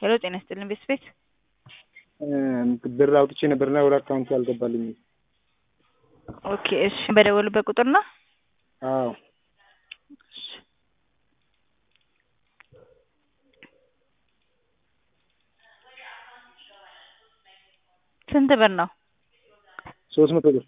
ሄሎ ጤና ይስጥልን ቤት ቤት ብር አውጥቼ ነበርና ወደ አካውንቱ አልገባልኝም። ኦኬ እሺ በደወሉበት ቁጥር ነው? አዎ እሺ ስንት ብር ነው? ሶስት መቶ ብር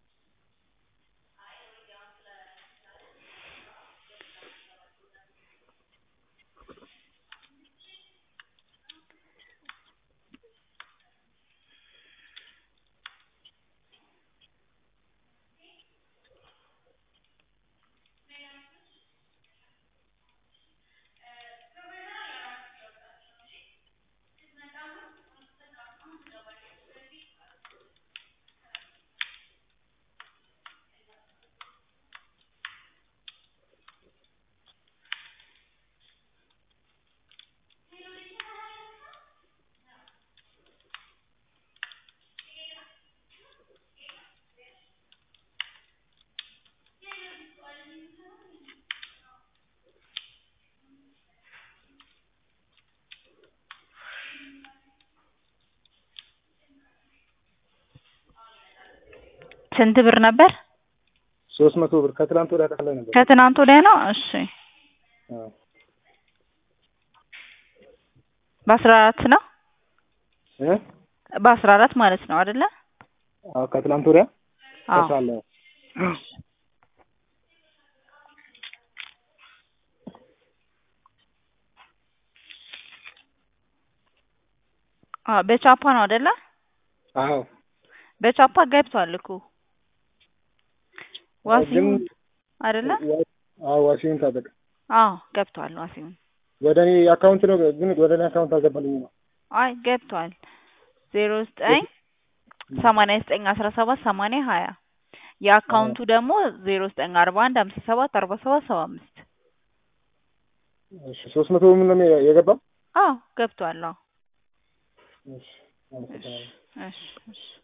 ስንት ብር ነበር? ሶስት መቶ ብር ከትላንት ወዲያ ተከፍሎኝ ነበር። ከትናንት ወዲያ ነው። እሺ አዎ በአስራ አራት ነው እ በአስራ አራት ማለት ነው አይደለ? አዎ ከትላንት ወዲያ አዎ ተሳለ አዎ በቻፓ ነው አይደለ? አዎ በቻፓ ገብቷል እኮ ዋሲሁን አይደለ? አዎ ዋሲሁን ታጠቅ አዎ ገብቷል ዋሲሁን። ወደ እኔ አካውንት ነው ግን ወደ እኔ አካውንት አልገባልኝም ነው። አይ ገብቷል። ዜሮ ዘጠኝ ሰማንያ ዘጠኝ አስራ ሰባት ሰማንያ ሀያ የአካውንቱ ደግሞ ዜሮ ዘጠኝ አርባ አንድ ሀምሳ ሰባት አርባ ሰባት ሰባ አምስት እሺ ሶስት መቶ ምን ነው የገባው? አዎ ገብቷል። አዎ እሺ አመሰግናለሁ። እሺ እሺ